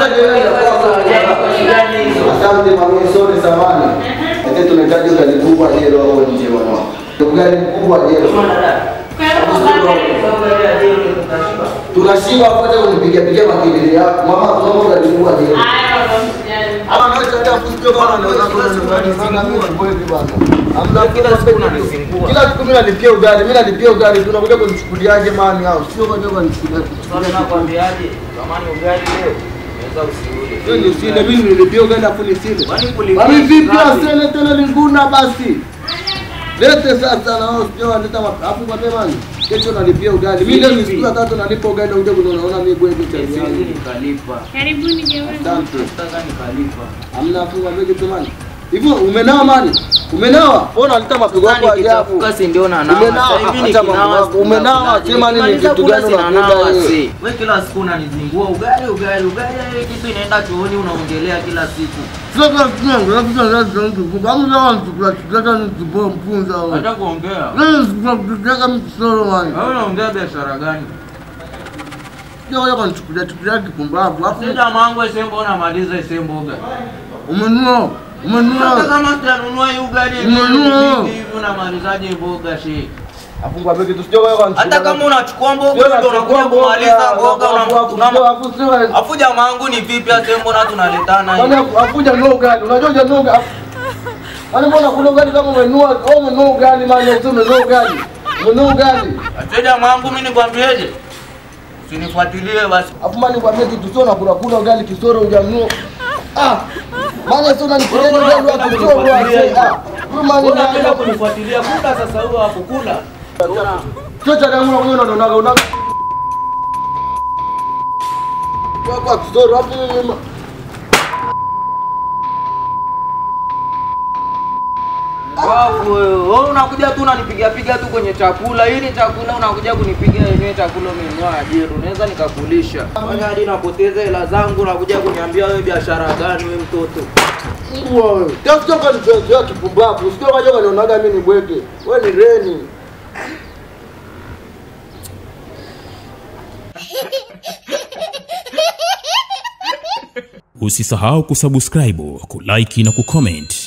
Asante mami, sorry samani. Ete tunahitaji ugali kubwa jero au nje mama. Ugali kubwa jero. Tunashiba hapo unipigia pigia makibili yako. Mama tunaomba ugali kubwa jero. Ama naweza hata kusikia kama anaweza kuna nyumbani sana mimi sipoezi bwana. Hamna Kila siku unanizingua. Kila siku mimi nalipia ugali, mimi nalipia ugali, tunakuja kunichukuliaje mani hao? Sio kwa nini kunichukulia. Sasa nakwambiaje? Tamani ugali leo. Unaweza usiule. Sio ni usile, mimi nilipia ugali afu nisile. Kwani kulipia Mami vipi ngapi? asile tena linguna basi. Lete sasa na wao sio waleta hapo kwa demani. Kesho nalipia ugali. Mimi leo ni siku ya tatu nalipa ugali uje kunaona mimi bwege cha Siwezi yangu. nikalipa. Karibuni jamani. Asante. Nataka nikalipa. Hamna funga bwege tumani. Hivyo umenawa mani? Umenawa? Mbona unaleta mapigo yako Sasa ajabu? nikitafuka si ndio na nawa. Umenawa, Sasa hivi acha mambo nikinawa yako. Umenawa, sema nini, Nikimaliza kitu kula gani sina unakula nawa, wewe? si. Wewe kila siku unanizingua ugali ugali ugali ile kitu inaenda chooni unaongelea kila siku. Sio kwa kitu, lazima lazima mtu. Kama unataka chukula chukula ni kiboa mpunza wewe. Hata kuongea. Leo sikutaka mtu solo mani. Wewe unaongea biashara gani? Sio wewe kunichukulia chukulia kipumbavu. Hapo Sasa mangu ese mbona maliza ese mboga. umenunua. Hata Umenunua. kama sitanunua hii ugali Umenunua. hivi hivi unamalizaje mboga shi? Afungwa begi tu sio wewe kunichukulia. Hata kama unachukua mboga Sio ndio nachukua unakuja mboga, kumaliza mboga alafu- alafu- una alafu sio wewe. Afu jamaa wangu ni vipi ase mbona tunaletana Kwani hivi? afuja no gani? Unajua je no gani? Kwani mbona kuna gani kama umenunua au umenunua gani maana useme umenunua gani? Umenunua gani? Ase jamaa wangu mimi nikwambieje? Usinifuatilie basi. Afu mani kwa begi tu sio na kuna kuna gani kisoro hujamnunua. Ah. Maana sio unanipigia Mbona gani wa unapenda kisoro kunifuatilia wa ah. Wewe mani Mbona unapenda na kunifuatilia kula sasa huo hapo kula? sio cha damu unakuja unaonaga una kwa kwa kisoro hapo mimi Wafu wewe, wewe unakuja tu unanipiga piga tu kwenye chakula. Hii ni chakula unakuja kunipiga yenyewe chakula umenunua ajira. Unaweza nikakulisha. Fanya hadi napoteza hela zangu unakuja kuniambia wewe biashara gani wewe mtoto. Mbwa wewe. Tafuta kwa nipenzi yako kipumbavu. Usikio kaja kanionaga mimi ni bwege. Wewe ni reni. Usisahau kusubscribe, kulike na kucomment